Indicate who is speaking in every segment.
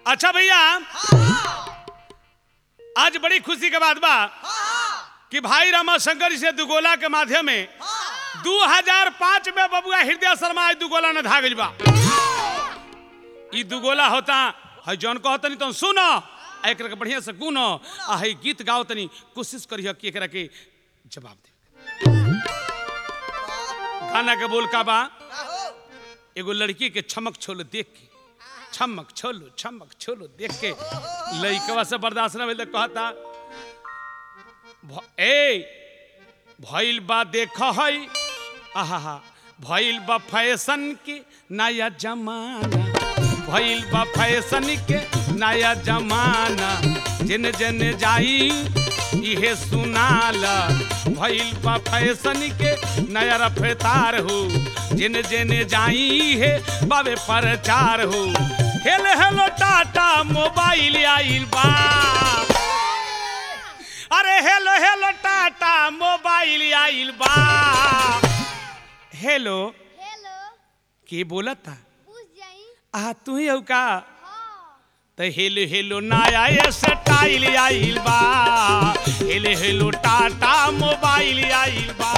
Speaker 1: अच्छा भैया आज बड़ी खुशी के बात बा कि भाई रमा शंकर जी से दुगोला के माध्यम में 2005 में बबुआ हृदय शर्मा आज दुगोला ने धागल बा ई दुगोला होता है जौन कहो तनी तो सुनो आ एकरा के बढ़िया से गुनो आ है गीत गाओ तनी कोशिश करियो कि एकरा के जवाब दे गाना के बोल का बा एगो लड़की के छमक छोलो देख के छमक छोलो छमक छोलो देख के लड़कवा से बर्दाश्त न भेल त कहता भ- ए भइल बा देख है आहा भइल बा फैशन के नया जमाना भइल बा फैशन के नया जमाना जिन जिन जाई इहे सुनाला भइल बा फैशन के नया रफ्तार हो जिन जिन जाई हे बाबे प्रचार हो हेलो हेलो टाटा मोबाइल आइल बा अरे हेलो हेलो टाटा मोबाइल आइल बा हेलो
Speaker 2: हेलो
Speaker 1: के बोलता
Speaker 2: पूछ जाई
Speaker 1: आ तू ही हऊ का
Speaker 2: हाँ
Speaker 1: त हेलो हेलो नया ये स्टाइल आइल बा हेलो हेलो टाटा मोबाइल आइल बा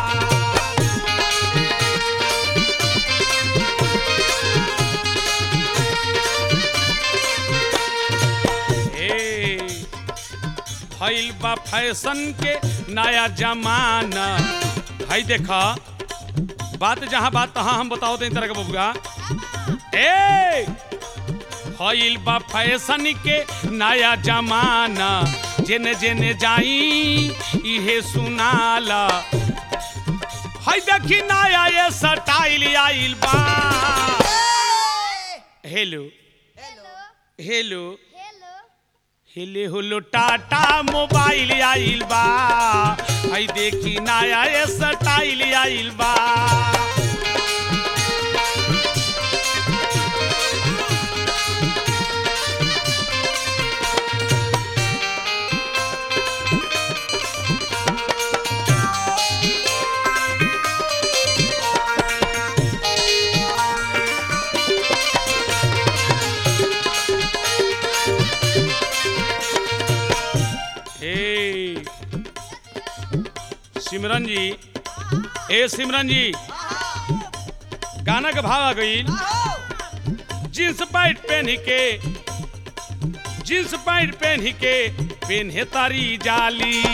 Speaker 1: ए, भइल बा फैशन के नया जमाना भाई देखा बात जहाँ बात तहाँ हम बताओ तो तरह के बबुआ ए भइल बा फैशन के नया जमाना जेने जेने जाई इहे सुनाला हई देखी नया ये स्टाइल आइल बा हेलो
Speaker 2: हेलो
Speaker 1: हेलो
Speaker 2: हेलो
Speaker 1: हेले होलो टाटा मोबाइल आइल बा हई देखी नया ये स्टाइल आइल बा ए सिमरन जी ए सिमरन जी गाना के भाव आ गई जींस पैंट पहन के जींस पैंट पहन के पेन्हे तारी जाली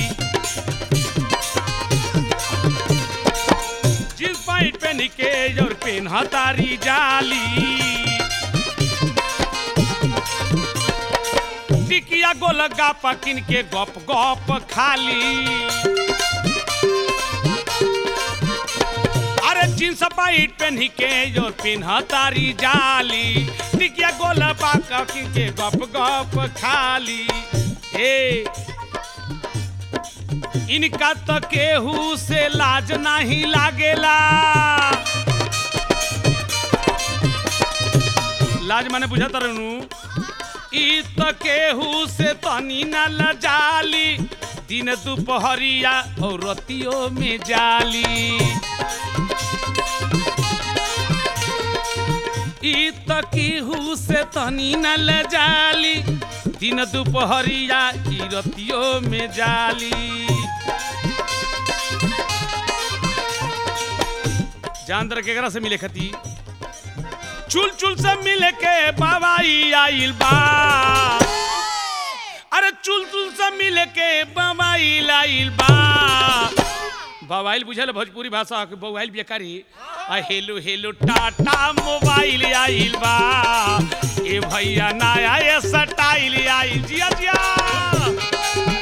Speaker 1: जींस पैंट पहन के और पेन्हा तारी जाली टिकिया गोलगा पकिन के गप गप खाली अरे जींस पैंट पहन के जो पिन्ह तारी जाली टिकिया गोलगा पकिन के गप गप खाली ए इनका तो केहू से लाज नहीं लागेला लाज माने बुझा तरनू ई त केहू से तनी न लजाली दिन दुपहरिया और रतियों में जाली ई त केहू से तनी न लजाली दिन दुपहरिया ई रतियों में जाली जान दर केकरा से मिले खती चुल चुल से मिल के बाबाई आइल बा अरे चुल चुल से मिल के बाबाई आइल बा बवाइल बुझल भोजपुरी भाषा के बवाइल बेकारी आ हेलो हेलो टाटा मोबाइल आइल बा ए भैया नया ये स्टाइल आइल जिया जिया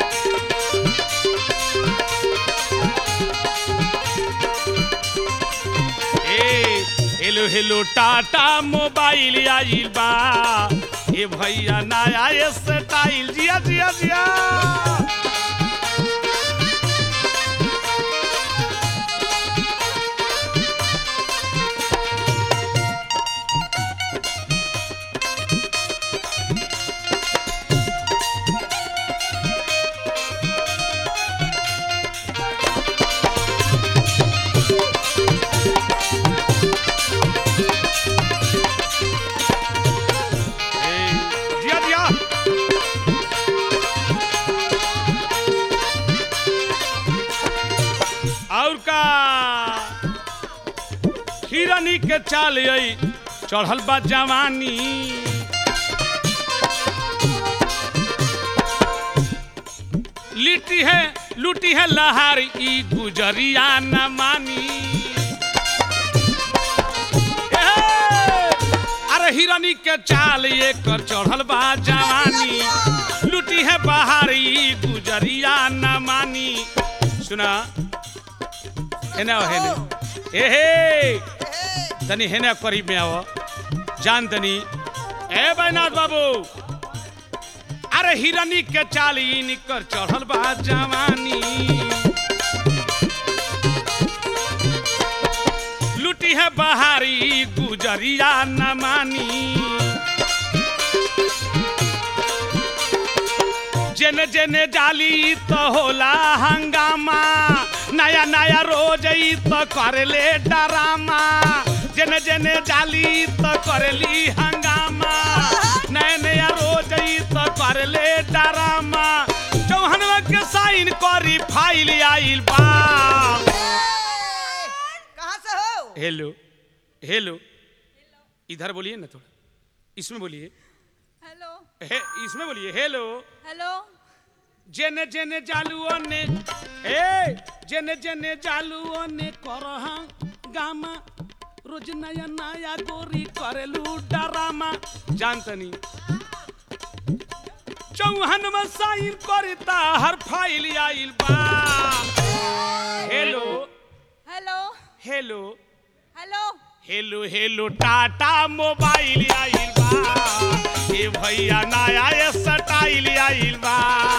Speaker 1: ए हेलो हेलो टाटा मोबाइल आइल बा ए भैया नया ये स्टाइल जिया जिया जिया ए, जिया के चाल आई चढ़ल बा जवानी लिट्टी है लूटी है लहार ई गुजरिया न मानी ए, अरे हिरनी के चाल ये कर चढ़ल बा जवानी लूटी है बहारी गुजरिया न मानी सुना हेने आओ, हेने ए हे तनी हेने करीब में आओ जान तनी ए बैनाथ बाबू अरे हिरनी के चाली निकर चढ़ल बा जवानी लूटी है बहारी गुजरिया न मानी जेने जेने जाली तो होला हंगामा नया नया रोज ई तो करले डरामा जेने जेने जाली तो करली हंगामा नया नया रोज ई तो करले डरामा चौहनवा के साइन करी फाइल आइल बा
Speaker 3: कहाँ से हो
Speaker 1: हेलो हेलो इधर बोलिए ना थोड़ा इसमें बोलिए
Speaker 4: हेलो
Speaker 1: हे इसमें बोलिए हेलो
Speaker 4: हेलो
Speaker 1: जेने जेने जालुओ ने ए जेने जेने जालुओ ने करहा गामा रोज नया नया गोरी करेलू डरामा जानतनी चौहन में साइन करता हर फाइल आइल बा hello
Speaker 4: hello
Speaker 1: hello
Speaker 4: hello
Speaker 1: hello hello Tata mobile आइल बा ए भैया नया स्टाइल आइल बा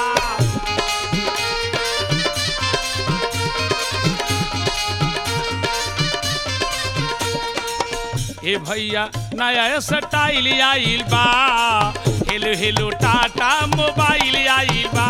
Speaker 1: ए भैया नया स्टाइल आइल बा हेलो हेलो टाटा मोबाइल आइल बा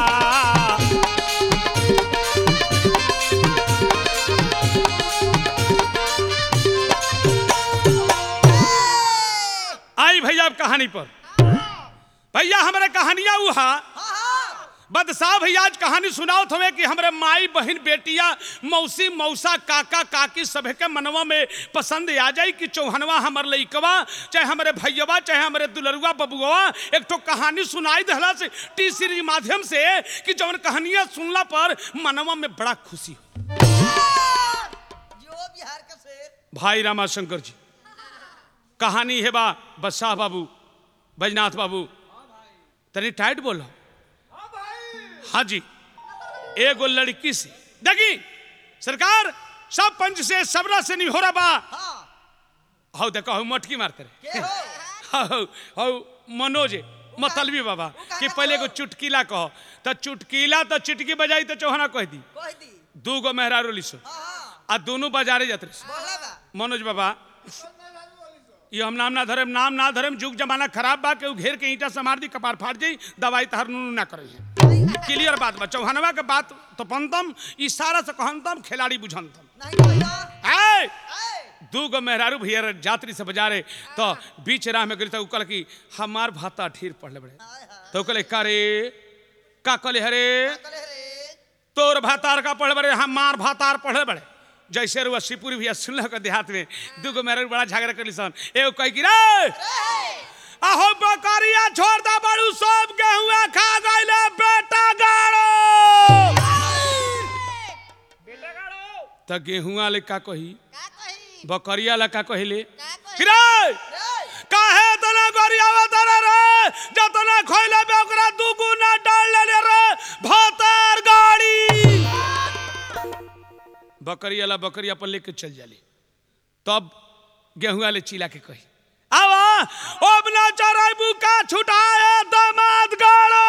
Speaker 1: आई भैया अब कहानी पर भैया हमारे कहानियां उहा बदशाह भैया आज कहानी सुनाओ थवे कि हमरे माई बहन बेटिया मौसी मौसा काका काकी सभे के मनवा में पसंद आ जाई कि चौहनवा हमर लइकवा चाहे हमरे भैयवा चाहे हमरे दुलरुआ बबुआ एक तो कहानी सुनाई दहला से टी सीरीज माध्यम से कि जवन कहानियां सुनला पर मनवा में बड़ा खुशी हो
Speaker 3: जो बिहार का शेर
Speaker 1: भाई रामाशंकर जी कहानी है बा बदशाह बाबू बैजनाथ बाबू तनी टाइट बोलो हाँ जी एगो लड़की से देखी सरकार सब पंच से सबरा से नहीं हो रहा बा
Speaker 3: हाँ
Speaker 1: हौ देखो हौ मटकी मारते
Speaker 3: के
Speaker 1: रहे
Speaker 3: हो
Speaker 1: हौ हौ मनोज मतलबी बाबा कि पहले एगो चुटकीला कहो तो चुटकीला तो चुटकी बजाई तो चौहाना कह दी
Speaker 3: कह दी
Speaker 1: दू गो मेहरारू लिसो
Speaker 3: हाँ हाँ
Speaker 1: आ दोनों बाजारे जाते रहे
Speaker 3: बोला बा
Speaker 1: मनोज बाबा ये हम नाम ना धरम नाम ना धरम जुग जमाना खराब बा के उ घेर के ईटा से मार दी कपार फाट जाई दवाई तहर नुनू ना करे क्लियर बात बा चौहानवा के बात तो पंतम इशारा से कहंतम खिलाड़ी बुझंतम
Speaker 3: नहीं बोला
Speaker 1: ए
Speaker 3: ए
Speaker 1: दू गो मेहरारू भैया यात्री से बजारे तो बीच राह में गई तो कल की हमार भाता ठीर पढ़ले बड़े
Speaker 3: हाय हाय
Speaker 1: तो कहले का रे का कहले हरे
Speaker 3: करे रे
Speaker 1: तोर भातार का पढ़े बड़े हमार भातार पढ़े बड़े जैसे रुआ शिवपुरी भैया सुनल के देहात में दू गो मेहरारू बड़ा झगड़ा कर सन एगो कह की रे अहो बकरिया छोड़ दा बड़ू सब गेहुआ खा गइले बेटा गाड़ो बेटा गाड़ो त गेहुआ ले का कही
Speaker 3: का कही
Speaker 1: बकरिया ला का कहिले
Speaker 3: का कही
Speaker 1: कि रे
Speaker 3: रे
Speaker 1: काहे तना गरियावा तना रे जतना खइले बे ओकरा दुगुना डाल ले रे भातार गाड़ी बकरिया ला बकरी अपन लेके चल जाली तब गेहुआ ले चिला के कही आवा अब ना चराइबू का छुटाए दामाद गाड़ो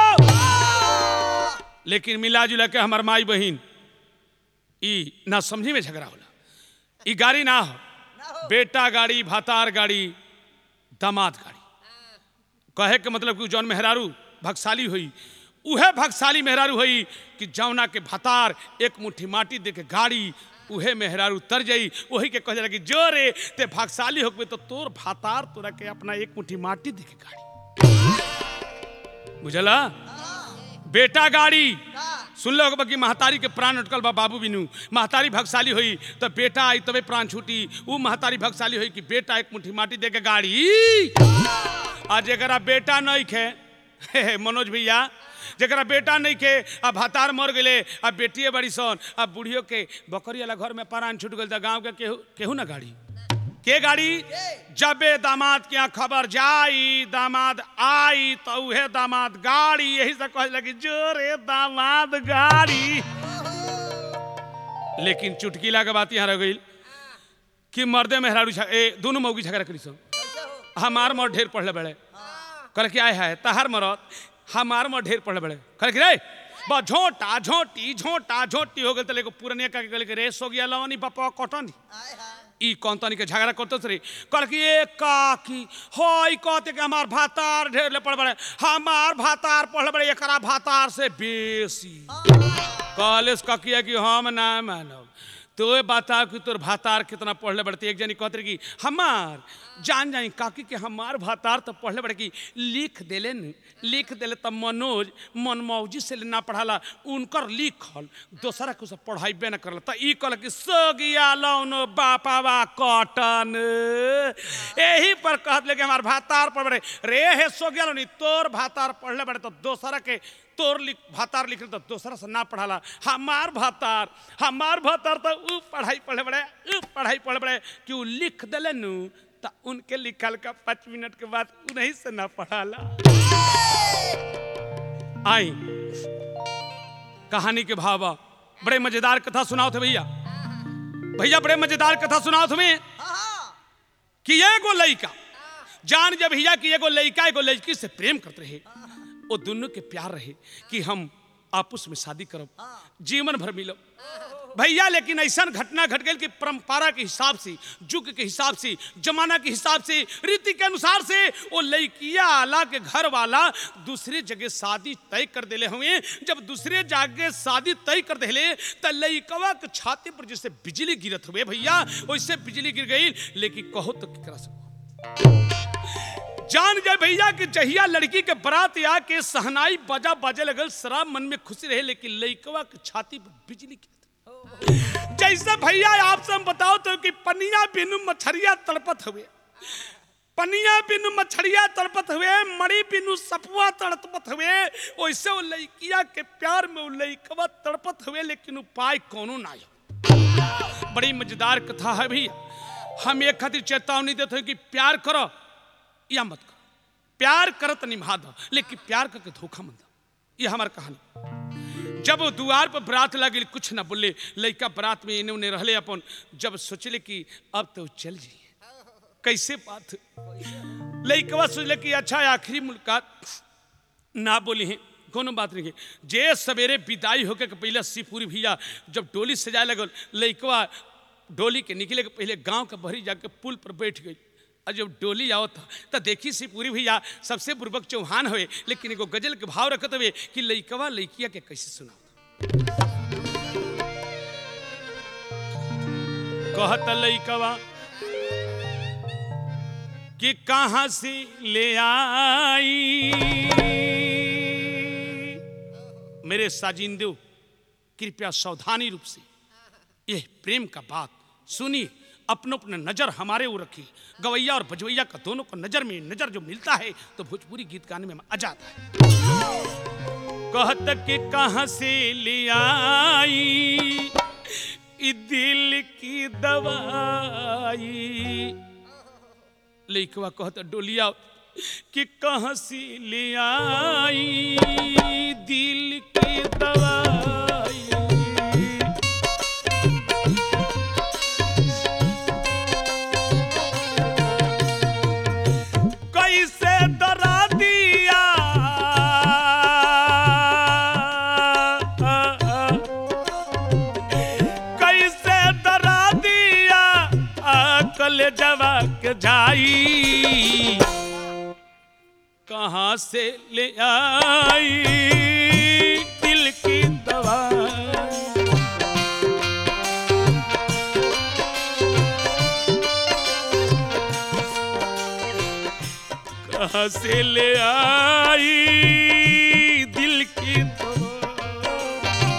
Speaker 1: लेकिन मिला जुला के हमर माई बहिन ई ना समझी में झगड़ा होला ई गाड़ी ना हो
Speaker 3: ना हो
Speaker 1: बेटा गाड़ी भातार गाड़ी दामाद गाड़ी कहे के मतलब कि जौन मेहरारू भगशाली हुई उहे भगशाली मेहरारू हुई कि जौना के भातार एक मुट्ठी माटी दे के गाड़ी उहे मेहरारू तर जाई वही के कह जाला कि जो रे ते भागशाली होकबे तो तोर भातार तोरा के अपना एक मुट्ठी माटी दे के गाड़ी बुझला बेटा गाड़ी
Speaker 3: का
Speaker 1: सुन लो कि महतारी के प्राण अटकल बा बाबू बिनू महतारी भगशाली हुई तो बेटा आई तबे प्राण छूटी ऊ महतारी भगशाली हुई कि बेटा एक मुट्ठी माटी दे के गाड़ी आज जरा बेटा नहीं खे हे, हे, मनोज भैया जरा बेटा नहीं खे अब भतार मर गए अब बेटिए बड़ी सन अब बुढ़ियो के बकरी वाला घर में प्राण छूट गल तो गाँव के केहू केहू ना गाड़ी के गाड़ी जबे दामाद के यहाँ खबर जाई दामाद आई तो उहे दामाद गाड़ी यही से कहे लगी जोरे दामाद गाड़ी लेकिन चुटकीला के बात यहाँ रह गई कि मर्दे मेहरारू झ- ए दोनों मौगी झगड़ा करी सो
Speaker 3: कैसे हो
Speaker 1: हमार मर ढेर पढ़ले बड़े
Speaker 3: हाँ
Speaker 1: कल क्या है तहार मरत हमार मर ढेर पढ़ले बड़े कल कि रे बा झोंटा झोंटी झोंटा झोंटी हो गए तो लेको पुरनिया का गल के रेस हो गया लवनी बापा कटनी
Speaker 3: आय हाय
Speaker 1: ई कौन तनी के झगड़ा करते रे कल कि ए काकी होई कहते कि हमार भातार ढेर ले पड़ बड़े हमार भातार पढ़ बड़े एकरा भातार से बेसी कॉलेज का किया कि हम ना मानब तो बता कि तोर भातार कितना पढ़ले बढ़ते एक जनी कहते रही कि हमार जान जाई काकी के हमार भातार तो पढ़ले बढ़े कि लिख देले न लिख देले तब मनोज मनमौजी से ना पढ़ाला उनकर लिखल दोसरा के सब पढ़ाइबे ना करला तो ई कहल कि सोगिया लौनो बापावा कटन यही पर कहत ले कि हमार भातार पढ़ बड़े रे हे सोगिया लौनी तोर भातार पढ़ले बड़े तो दोसरा के तोर लिख भातार लिख तो दोसरा से ना पढ़ाला हमार भातार हमार भातार तो ऊ पढ़ाई पढ़े बड़े ऊ पढ़ाई पढ़े बड़े कि ऊ लिख दिले नु तो उनके लिखल का पाँच मिनट के बाद उन्हीं से ना पढ़ाला आई कहानी के भावा बड़े मजेदार कथा सुनाओ थे भैया भैया बड़े मजेदार कथा सुनाओ तुम्हें
Speaker 3: हाँ हाँ
Speaker 1: कि एगो लड़का जान जब भैया कि एगो लड़का एगो लड़की से प्रेम करते रहे वो दोनों के प्यार रहे कि हम आपस में शादी करब जीवन भर मिलब भैया लेकिन ऐसा घटना घट गई कि परंपरा के हिसाब से युग के हिसाब से जमाना के हिसाब से रीति के अनुसार से वो लड़किया आला के घर वाला दूसरे जगह शादी तय कर देले हुए जब दूसरे जगह शादी तय कर देले तो लड़कवा के छाती पर जैसे बिजली गिरत हुए भैया वैसे बिजली गिर गई लेकिन कहो तो क्या करा सको जान गए भैया कि जहिया लड़की के बारात आके सहनाई बजा बजे लगल शराब मन में खुशी रहे लेकिन लड़कवा के छाती पर बिजली गिरत जैसे भैया आपसे हम बताओ तो कि पनिया बिनु मछरिया तड़पत हुए पनिया बिनु मछरिया तड़पत हुए मड़ी बिनु सपुआ तड़पत हुए वैसे वो लड़किया के प्यार में वो लड़कवा तड़पत हुए लेकिन उपाय कोनो ना आयो बड़ी मजेदार कथा है भैया हम एक खातिर चेतावनी देते हैं कि प्यार करो या मत करो प्यार करत निभा दो लेकिन प्यार करके धोखा मत दो ये हमार कहानी जब वो द्वार पर बरात लगे कुछ ना बोले लड़का बरात में इन्हें उन्हें रहले अपन जब सोचले कि अब तो चल जाइए कैसे बात लड़कवा सोचले कि अच्छा आखिरी मुलाकात ना बोली हैं कोनो बात नहीं है जे सवेरे विदाई होके के पहले सिपुरी भैया जब डोली सजाए लगल लड़कवा डोली के निकले के पहले गांव के बहरी जाके पुल पर बैठ गई और जब डोली आओ था तो देखी सी पूरी भैया सबसे बुर्बक चौहान हुए लेकिन एगो गजल के भाव रखत हुए कि लइकवा लइकिया के कैसे सुनाओ कहत लइकवा कि कहाँ से ले आई मेरे साजिंदो कृपया सावधानी रूप से यह प्रेम का बात सुनिए अपने अपने नजर हमारे वो रखिए गवैया और बजवैया का दोनों को नजर में नजर जो मिलता है तो भोजपुरी गीत गाने में आ जाता है कहत के कहाँ से ले आई ई दिल की दवाई लइकवा कहत डोलिया कि कहाँ से ले आई दिल की दवाई कैसे डरा दिया कैसे डरा दिया अकल जवाक जाई कहाँ से ले आई दिल की दवाई कहाँ से ले आई दिल की दवा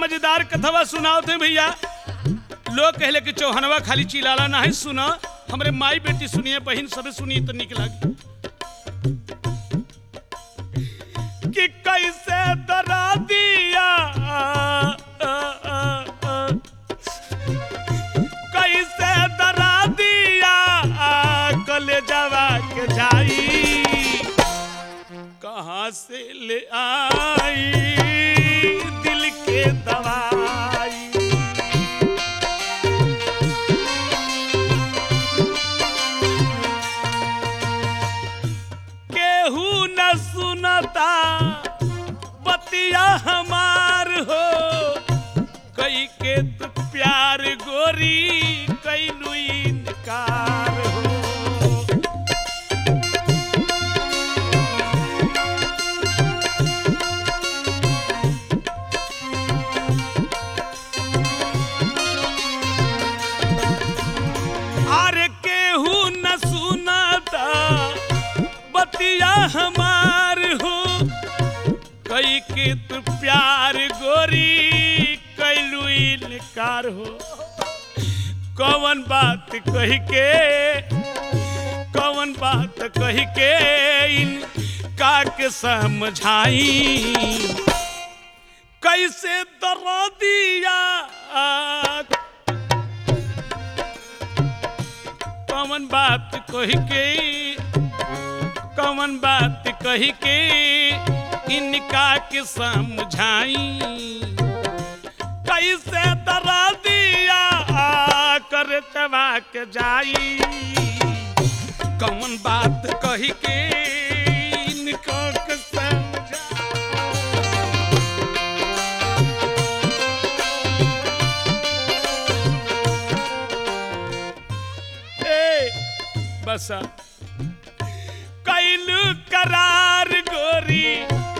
Speaker 1: मजेदार कथवा सुनाओ थे भैया लोग कहले कि चौहनवा खाली चिलाला नहीं सुना हमरे माई बेटी सुनिए बहन सब सुनिए तो निक लगी कि कैसे डरा दिया कैसे डरा दिया कले जवा के जाई कहाँ से ले आई दिल के दवाई केहू न सुनता बतिया हमार हो कई के तू प्यार गोरी कैलू इनकार हो अरे केहू न सुनता बतिया हमार हो कई के तू प्यार गोरी कैलू इनकार हो कौन बात कही के कौन बात कही के इनका के समझाई कैसे दरा दिया कौन बात कही के कौन बात कही के इनका के समझाई कैसे डरा दिया कर चबा के जाई कौन बात कही के इनका के समझाई ए बसा कैलू करार गोरी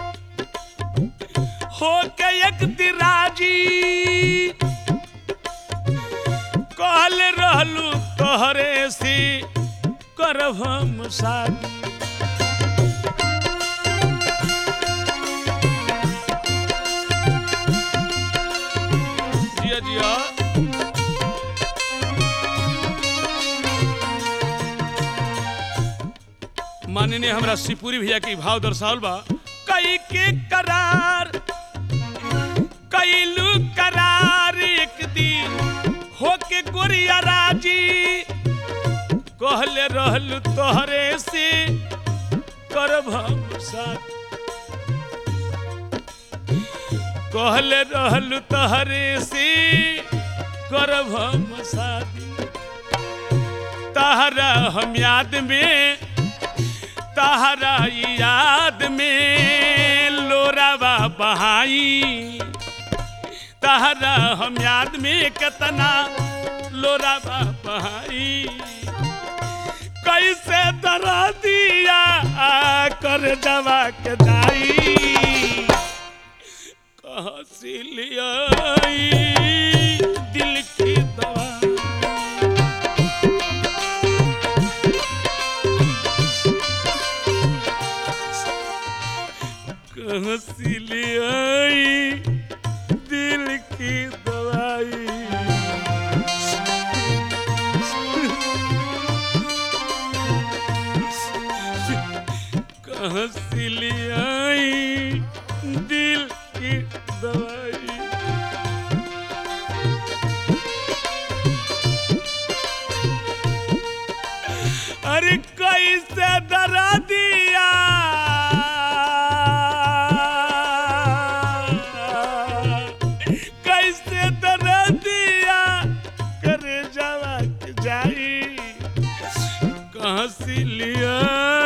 Speaker 1: हो के एक दिराजी कहल रहलू तोहरे से करब हम शादी जिया जिया माननीय हमरा शिवपुरी भैया के भाव दर्शावल बा कई के करार कैलू करार एक दिन होके गोरिया राजी कहले रहलू तोहरे से करब हम साथ कहले रहलू तोहरे से करब हम शादी तहरा हम याद में तहरा याद में लोरावा बहाई तहरा हम याद में कितना लोरावा बहाई कैसे डरा दिया कर दवा के जाई कहाँ से ले आई दिल की दवा कहाँ से ले आई दिल की दवाई कहाँ से ले आई दिल की दवाई अरे कैसे डरा दिया कैसे डरा दिया करे जावा के जाई कहाँ से लिया